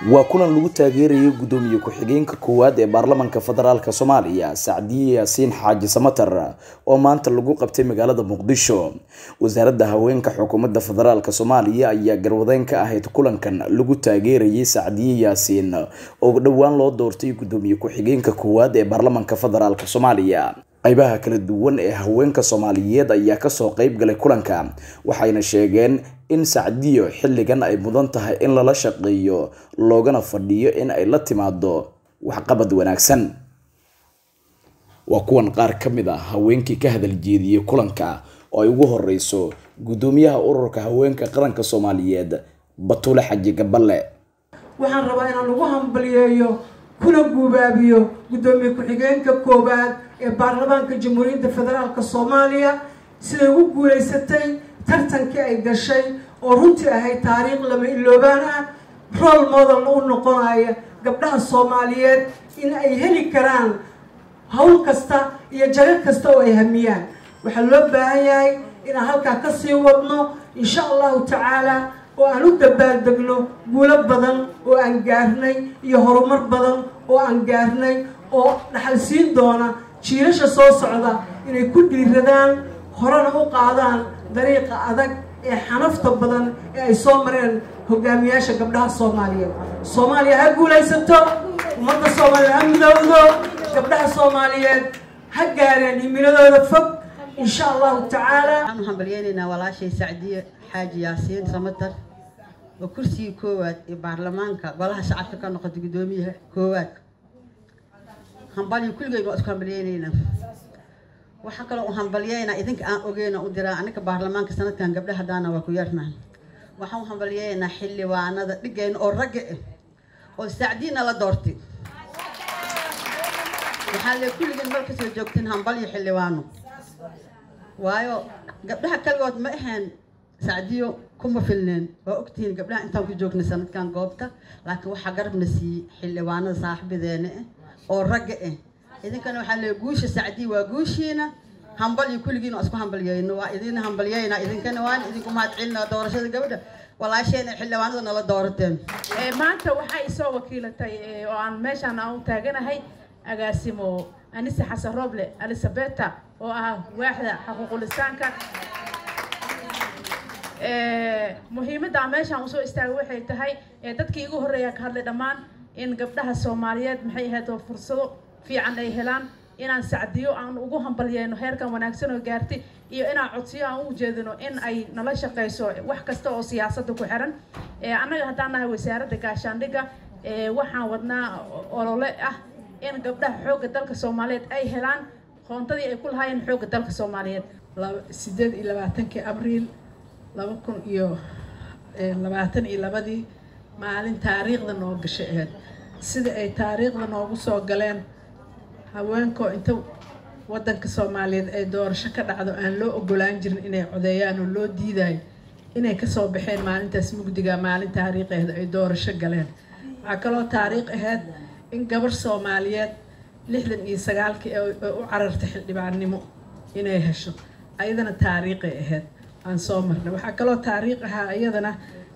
waa kulan lagu taageerayay guddoomiye ku-xigeenka koowaad ee baarlamaanka federaalk soomaaliya sacdiye yaasiin xaaji samatar oo maanta lagu qabtay magaalada muqdisho wasaaradda haweenka xukuumadda federaalk soomaaliya ayaa garwadeyn ka ahayd kulankan lagu taageerayay sacdiye yaasiin oo dhowaan loo doortay guddoomiye ku-xigeenka koowaad ee baarlamaanka federaalk soomaaliya qaybaha kala duwan ee haweenka soomaaliyeed ayaa kasoo qeyb galay kulanka waxayna sheegeen in sacdiyo xilligan ay mudan tahay in lala shaqeeyo loogana fadhiyo in ay la timaado waxqabad wanaagsan waa kuwan qaar ka mid a haweenkii ka hadal jeediyey kulanka oo ay ugu horeyso guddoomiyaha ururka haweenka qaranka soomaaliyeed batuule xaji gaballe waxaan rabaa inaan ugu hambaliyeeyo kuna guubaabiyo guddoomiye ku-xigeenka koowaad ee baarlamaanka jamhuuriyadda federaalk soomaaliya siday ugu guulaysatay tartankii ay gashay oo runtii ahayd taariikh lama iloobaan ah rool modelna u noqonaya gabdhaha soomaaliyeed in ay heli karaan hawl kasta iyo jago kasta oo ay hamiyaan waxaa loo baahan yahay inaan halkaa kasii wadno insha allahu tacaala oo aan u dabaaldegno guulo badan oo aan gaarnay iyo horumar badan oo aan gaarnay oo dhaxal siin doona jiilasha soo socda inay ku dhiiradaan horena u qaadaan dariiqa adag ee xanafta badan ee ay soo mareen hogaamiyaasha gabdhaha soomaaliyeed soomaaliya ha guulaysato ummadda soomaaliya ha midowdo gabdhaha soomaaliyeed ha gaareen himiladooda fog insha allahu tacaala waxaan u hambalyeynaynaa walaashay sacdiye xaaji yaasiin samatar oo kursigii koowaad ee baarlamaanka golaha shacabka ka noqotay guddoomiyaha koowaad hambalyo kulligeyna waa isku hambalyeynaynaa waxaa kaloo u hambalyeynaa idinka aan ogeyna u diraa aniga baarlamaanka sanadkan gabdhaha daana waa ku yarnahay waxaan u hambalyeynaa xildhibaanada dhigayna oo ragga ah oo sacdiina la doortay waxaa le kulligeen mar kasoo joogtiin hambalyo xildhibaano waayo gabdhaha kaligood ma ahayn sacdiyo kuma filneen waa ogtihiin gabdhaha intaan ku joognay sanadkan goobta laakiin waxaa garabna siiyey xildhibaanada saaxiibadeena ah oo ragga ah idinkana waxaa leey guusha sacdiya waa guushiina hambalyo kulligiin waa isku hambalyeyno waa idin hambalyeyna idinkana waan idinku mahadcelina doorashada gabadha walaasheen xildhibaanada nala doorateen maanta waxay isoo wakiilatay oo aan meeshaan aan u taaganahay agaasimo anise xasan roble elisabeta oo ah waaxda xaquuqulisaanka muhiimadda aan meeshaan usoo istaagay waxay tahay dadkii igu horreeya ka hadlay dhammaan in gabdhaha soomaaliyeed maxay ahayd oo fursado fiican ay helaan inaan sacdiyo aan ugu hambalyeyno heerkan wanaagsan oo gaartay iyo inaan codsiyo aan u jeedino in ay nala shaqeyso wax kasta oo siyaasadda ku xiran annaga haddaan nahay wasaaradda gaashaandhigga waxaan wadnaa olole ah in gabdhaha xoogga dalka soomaaliyeed ay helaan qoontadii ay ku lahaayeen xoogga dalka soomaaliyeed sideed iyo labaatankii abriil laba kun iyo labaatan iyo labadii maalin taariikhda noo gashay ahayd sida ay taariikhda noogu soo galeen haweenkoo inta waddanka soomaaliyeed ay doorasho ka dhacdo aan loo ogolaan jirin inay codeeyaan oo loo diidayo inay kasoo baxeen maalintaas mugdiga maalin taariikh ahayd ay doorasho galeen waxaa kaloo taariikh ahayd in gabar soomaaliyeed lixdan iyo sagaalkii ay u carartay xildhibaannimo inay hesho ayadana taariikhay ahayd aan soo marnay waxaa kaloo taariikh ahaa iyadana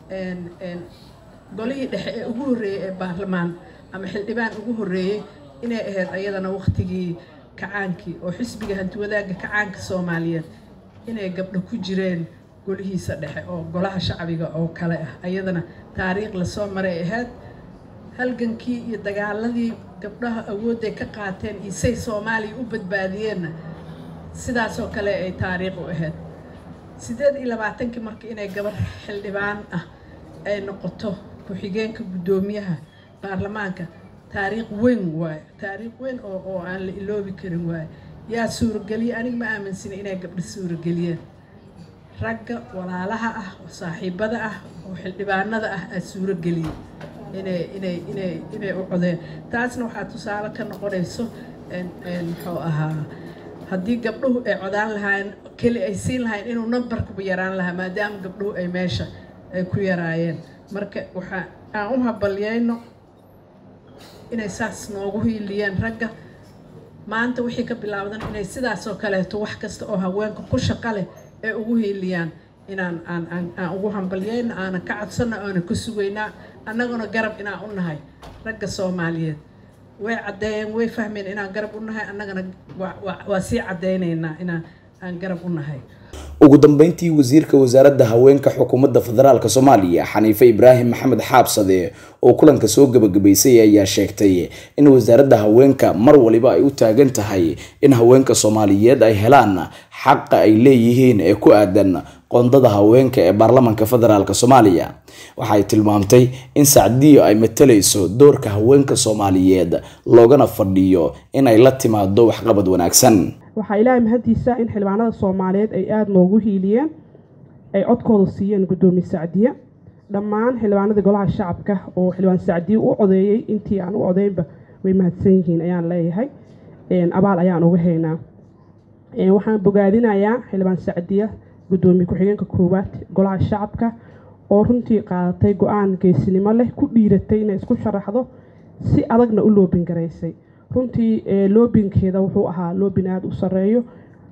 golihii dhexe ee ugu horreeyey ee baarlamaan ama xildhibaan ugu horreeyey inay ahayd ayadana waqtigii kacaankii oo xisbiga hantiwadaagga kacaanka soomaaliyeed inay gabdho ku jireen golihiisa dhexe oo golaha shacbiga oo kale ah ayadana taariikh lasoo maray ahayd halgankii iyo dagaaladii gabdhaha awoodday ka qaateen iyo say soomaaliya u badbaadiyeenna sidaasoo kale ay taariikh u ahayd sideed iyo labaatankii marka inay gabar xildhibaan ah ay noqoto ku-xigeenka guddoomiyaha baarlamaanka taariikh weyn waayo taariikh weyn oo oo aan la iloobi karin waayo yaa suurageliye aniga ma aaminsina inay gabdho suurageliyeen ragga walaalaha ah oo saaxiibada ah oo xildhibaanada ah aa suurageliyey inay inay inay inay u codeen taasna waxaa tusaale ka noqonayso muxuu ahaa haddii gabdhuhu ay codaan lahaayeen keli ay siin lahayn inuu numbarkuba yaraan lahaa maadaama gabdhuhu ay meesha ay ku yaraayeen marka waxaa aan u habalyeyno inay saas noogu hiiliyeen ragga maanta wixii ka bilaabdan inay sidaasoo kaleeto wax kasta oo haweenka ku shaqa leh ay ugu hiiliyaan inaan aan aan aan ugu hambalyeyno aanan ka codsano aanan ka sugaynaa annaguna garab inaan u nahay ragga soomaaliyeed way caddeeyeen way fahmeen inaan garab u nahay annagana waa sii caddeynaynaa inaan aan garab u nahay ugu dambeyntii wasiirka wasaaradda haweenka xukuumadda federaalk soomaaliya xaniife ibraahim maxamed xaabsade oo kulanka soo gabagabaysay ayaa sheegtay in wasaaradda haweenka mar waliba ay u taagan tahay in haweenka soomaaliyeed ay helaan xaqa ay leeyihiin ee ku aadan qoondada haweenka ee baarlamanka federaalk soomaaliya waxay tilmaamtay in sacdiyo ay matalayso doorka haweenka soomaaliyeed loogana fadhiyo inay la timaado waxqabad wanaagsan waxaa ilaahay mahadiisa in xildhibaanada soomaaliyeed ay aada noogu hiiliyeen ay codkooda siiyeen guddoomiye sacdiye dhammaan xildhibaanadii golaha shacabka oo xildhibaan sacdiye u codeeyey intii aan u codeynba way mahadsan yihiin ayaan leeyahay abaal ayaan uga haynaa waxaan bogaadinayaa xildhibaan sacdiye guddoomiye ku-xigeenka koowaad golaha shacabka oo runtii qaadatay go-aan geesinimo leh ku dhiiratay inay isku sharaxdo si adagna u loobin garaysay runtii loobinkeeda wuxuu ahaa loobin aada u sareeyo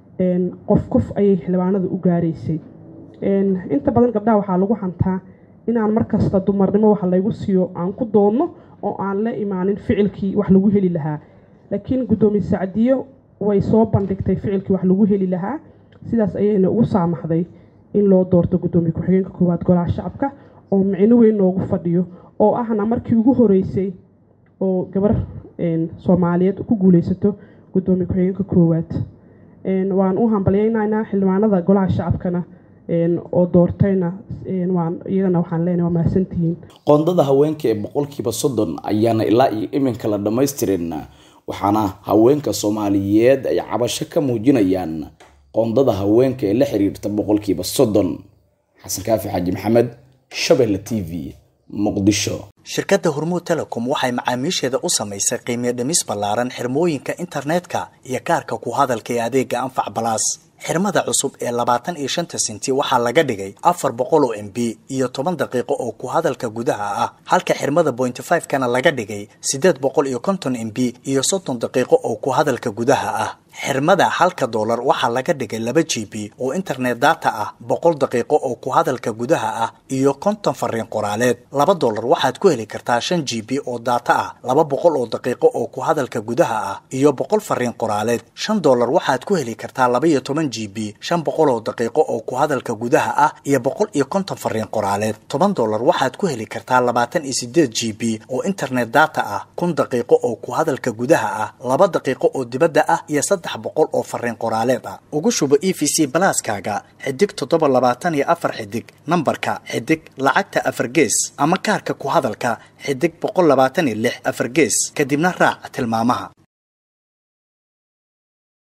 qof qof ayay xildhibaanada u gaaraysay inta badan gabdhaha waxaa lagu hantaa inaan markasta dumarnimo wax laygu siiyo aan ku doonno oo aan la imaanin ficilkii wax lagu heli lahaa laakiin guddoomiye sacdiyo way soo bandhigtay ficilkii wax lagu heli lahaa sidaas ayayna ugu saamaxday in loo doorto guddoomiye ku-xigeenka koowaad golaha shacabka oo micno weyn noogu fadhiyo oo ahna markii ugu horeysay oo gabar soomaaliyeed ku guuleysato guddoomiye ku-xigeenka koowaad waan u hambalyeynaynaa xildhibaanada golaha shacabkana oo doortayna waan iyagana waxaan leenahay waa mahadsantihiin qoondada haweenka ee boqolkiiba soddon ayaana ilaa iyo iminka la dhammaystirin waxaana haweenka soomaaliyeed ay cabasho ka muujinayaan qoondada haweenka ee la xiriirta boqolkiiba soddon xasan kaafi xaaji maxamed shabeelle t v muqdisho shirkadda hormuud telecom waxay macaamiisheeda u samaysay qiimiyo dhimis ballaaran xirmooyinka internetka iyo kaarka ku hadalka ee adeega anfac balaas xirmada cusub ee labaatan iyo shanta sinti waxaa laga dhigay afar boqol oo m b iyo toban daqiiqo oo ku hadalka gudaha ah halka xirmada bointy five kana laga dhigay siddeed boqol iyo konton m b iyo soddon daqiiqo oo ku hadalka gudaha ah xirmada halka doolar waxaa laga dhigay laba g b oo internet data ah boqol daqiiqo oo ku hadalka gudaha ah iyo konton fariin qoraaleed laba doolar waxaad ku heli kartaa shan g b oo data ah laba boqol oo daqiiqo oo ku hadalka gudaha ah iyo boqol fariin qoraaleed shan doolar waxaad ku heli kartaa laba iyo toban g b shan boqol oo daqiiqo oo ku hadalka gudaha ah iyo boqol iyo konton fariin qoraaleed toban doolar waxaad ku heli kartaa labaatan iyo sideed g b oo internet data ah kun daqiiqo oo ku hadalka gudaha ah laba daqiiqo oo dibadda ah iyo saddex boqol oo fariin qoraaleed ah ugu shubo e v c balaaskaaga xidig toddoba labaatan iyo afar xidig nambarka xidig lacagta afar gees ama kaarka ku hadalka xidig boqol labaatan iyo lix afar gees kadibna raac tilmaamaha